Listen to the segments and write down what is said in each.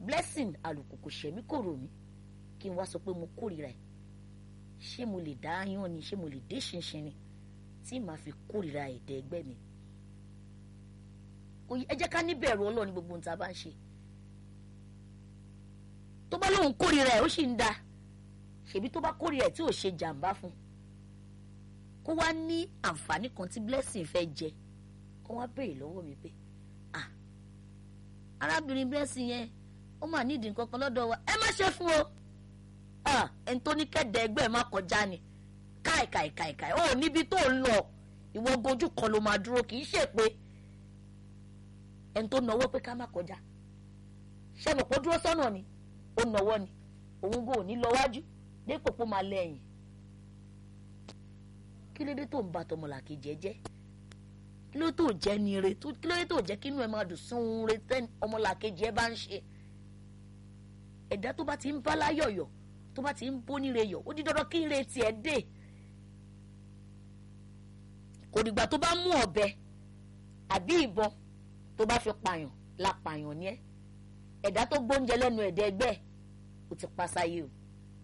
blessing àlùkò kò ṣẹ̀mí kò rò mí kí n wá sọ pé mo kórìíra ẹ̀ ṣé mo lè dá yán ni ṣé mo lè dé ṣinṣin ni tí màá fi kórìíra èdè ẹgbẹ́ mi ẹ jẹ́ ká níbẹ̀rù ọlọ́run ní gbogbo ohun tá a bá ń ṣe tó bá lóun kórìíra ẹ̀ ó sì ń da ṣèbí tó bá kórìíra ẹ̀ tí ò ṣe jàǹbá fún kó wá ní àǹfààní kan tí blessing fẹ́ jẹ kó wá béèrè lọ́wọ́ mi pé ah arábìnrin blessing yẹn ó mà nídìí nǹkan kan lọ́dọ̀ wa ẹ má ṣe fún o ah ẹni tó ní kẹ́dẹ̀ ẹgbẹ́ ẹ má kọjá ni káì káì káì káì ó níbi tó ń lọ ìwọ gojú kan ló máa dúró kì í ṣe pé ẹni tó náwó pé ká má kọjá ṣé mo kó dúró sọ́nà ni ó náwó ni òun gò ní lọ wájú dépò pé ó máa lẹ́yìn kí ló dé tó ń ba tọmọlàkejì ẹ jẹ́ kí ló tó jẹ́ ni re kí ló dé tó jẹ́ kí inú ẹ máa dùn sún un re tẹ́ ọmọlàkejì ẹ bá ń ṣe ẹ̀dá tó bá ti ń bá láyọ̀yọ̀ tó bá ti ń bó níre yọ̀ ó di dandan kí ire tiẹ̀ dé kò dìgbà tó bá mú ọ̀bẹ àbí ìbọn tó bá fi pààyàn la pààyàn ni ẹ ẹ̀dá tó gbóúnjẹ lẹ́nu ẹ̀dá ẹgbẹ́ ò ti pa sáyé o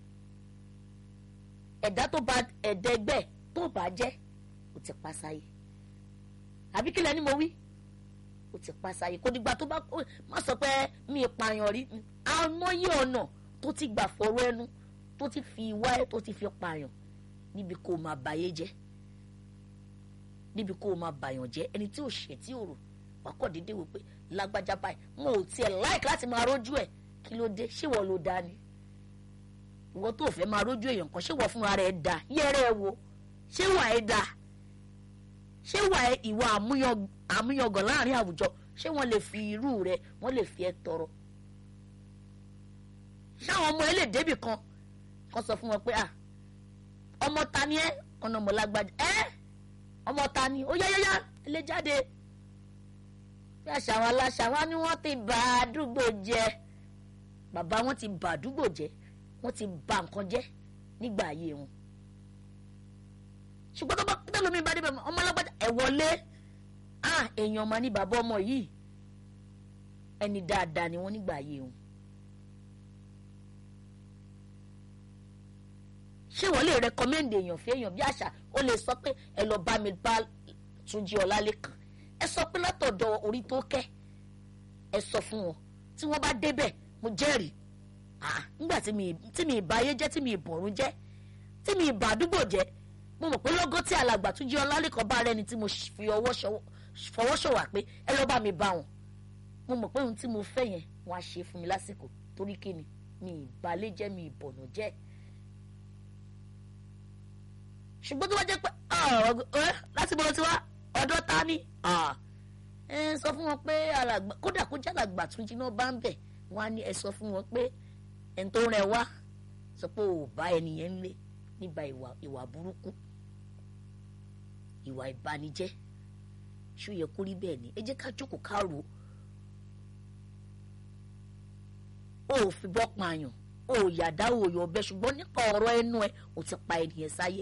ẹ̀dá tó bá ẹ̀dá ẹgbẹ́ tó bá jẹ́ ò ti pa sáyé àbí kílẹ̀ ni mo wí ò ti pa sáyé kò dìgbà tó bá má sọ pé mi pààyàn rí àmọ́yé ọ̀nà tó ti gbà fọwọ́ ẹnu tó ti fi ìwà ẹ̀ tó ti fi pààyàn níbi kó o máa bàyé jẹ́ níbi kó o máa bàyàn jẹ́ ẹni tí ò ṣe tí ò rò wà kọ́ dédé wò pé lágbájá báyìí mo ò tiẹ̀ láìka láti máa rójú ẹ̀ kí ló dé ṣé wọ́n ló dá ni ìwọ tó fẹ́ máa rójú èèyàn kan ṣé wọ́n fúnra rẹ̀ dá yẹ́rẹ́ ẹ wo ṣé wà ẹ dá ṣé wà ẹ ìwà àmúyangàn láàrin àwùjọ ṣé wọ́n lè fi irú rẹ wọ́n lè fi ẹ tọrọ ṣáwọn ọmọ ẹ lè débì kan kan sọ fún wọn pé ah ọmọ ta ni ẹ ọ̀nà ọmọ lágbájá ẹ ọmọ ta ni ó yáyáyá ẹ lè jáde bí àṣà àwọn aláṣà wọn ni wọ́n ti bà àdúgbò jẹ́ bàbá wọn ti bà àdúgbò jẹ́ wọ́n ti bà nǹkan jẹ́ nígbà ayé wọn ṣùgbọ́n tó bá pété lómi bá débẹ̀ ọmọ alágbájá ẹ̀ wọlé ah èèyàn máa ní bàbá ọmọ yìí ẹni dáadáa ni wọ́n nígbà ayé wọn. ṣé wọ́n lè rẹkọmẹ́ndì èèyàn fún èèyàn bí àṣà ó lè sọ pé ẹ lọ bá mi bá Túnjí Ọlálékan ẹ sọ pé látọ̀dọ̀ orí tó kẹ́ ẹ sọ fún wọn tí wọ́n bá débẹ̀ mo jẹ́rìí nígbà tí mi ìbá ayé jẹ́ tí mi ìbọ̀rún jẹ́ tí mi ìbá àdúgbò jẹ́ mo mọ̀ pé lọ́gọ́ tí alàgbà Túnjí Ọlálékan bá rẹ́ni tí mo fi fọwọ́ ṣọ̀wà pé ẹ lọ́ bá mi bá wọn mo mọ̀ pé ohun tí mo fẹ́ yẹn wọ́n á ṣe fún mi lásìkò torí kí ni mi ìbálẹ̀ jẹ́ mi ìbọ̀nà jẹ́ ṣùgbọ́n tó bá jẹ́ pé láti bọ́ ti wá ọ̀dọ́ ta ni ẹ sọ fún wọn pé alàgbà kódà kó jẹ́ alàgbà Túnjí náà bá ń bẹ̀ wọ́n á ní ẹ sọ fún wọn pé ẹni tó rẹ wá sọ pé ò bá ẹnìyẹn ń lé nígbà ìwà ìwà burúkú ìwà ìbanijẹ́ ṣó yẹ kó rí bẹ́ẹ̀ ni ẹ jẹ́ ká jókòó ká rò ó ò fi bọ́ pààyàn ó ò yàdá ó yọ ọbẹ̀ ṣùgbọ́n nípa ọ̀rọ̀ ẹnu ẹ ò ti pa ènìyàn sáyé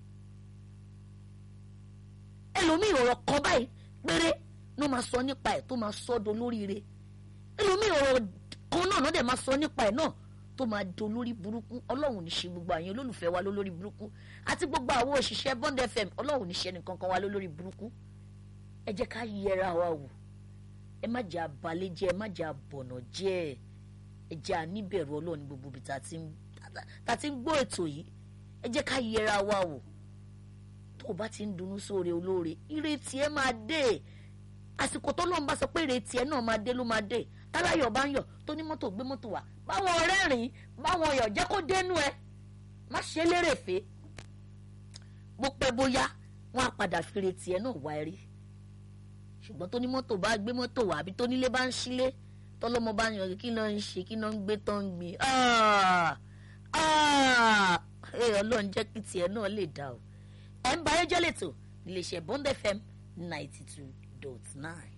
ẹlòmíì ọ̀rọ̀ kan báyìí péré ló máa sọ nípa ẹ̀ tó máa sọ ọ́ dolóríire ẹlòmíì ọ̀rọ̀ kan náà náà dẹ̀ máa sọ nípa ẹ̀ náà tó máa dolórí burúkú ọlọ́run ní ṣe gbogbo àyàn olólùfẹ́ wa lólórí burúkú àti gbogbo àwọn òṣìṣẹ́ Bond FM ọlọ́run ní ṣe nìkan kan wa lólórí burúkú ẹ jẹ́ ká yẹra wa wò ẹ má jẹ́ abalẹ̀ jẹ́ ẹ má jẹ́ abọ̀nà jẹ́ ẹ jẹ́ àníbẹ̀rù ọlọ́run gbogbo ibi tá a ti ń gbọ́ ètò yìí ẹ jẹ́ ká yẹra wa wò tó o bá ti ń dunnú sóore olóore ìrètí ẹ máa dé àsìkò tó lọ́n bá sọ pé ìrètí ẹ náà máa dé ló máa dé táláyọ̀ bá ń yọ̀ tó ní mọ́tò gbé mọ́tò wá báwọn ọ̀rẹ́ rìn báwọn yọ̀ jẹ́ kó dénú ẹ má ṣe lérèfé bó pẹ́ bóyá wọ́n á padà fi ìrètí ẹ náà wá ẹ rí ṣùgbọ́n tó ní mọ́tò bá gbé mọ́tò wá àbí tó nílé bá ń sílé tọ́lọ́mọ bá ń yọ̀ kí ló ń ṣe kí ló ń gbé tó ń gbin ọlọ́run jẹ́ kí tiẹ̀ náà lè dá o ẹ̀ ń bá ayé jẹ́ lẹ́tọ̀ iléeṣẹ́ Bond FM ninety two dot nine.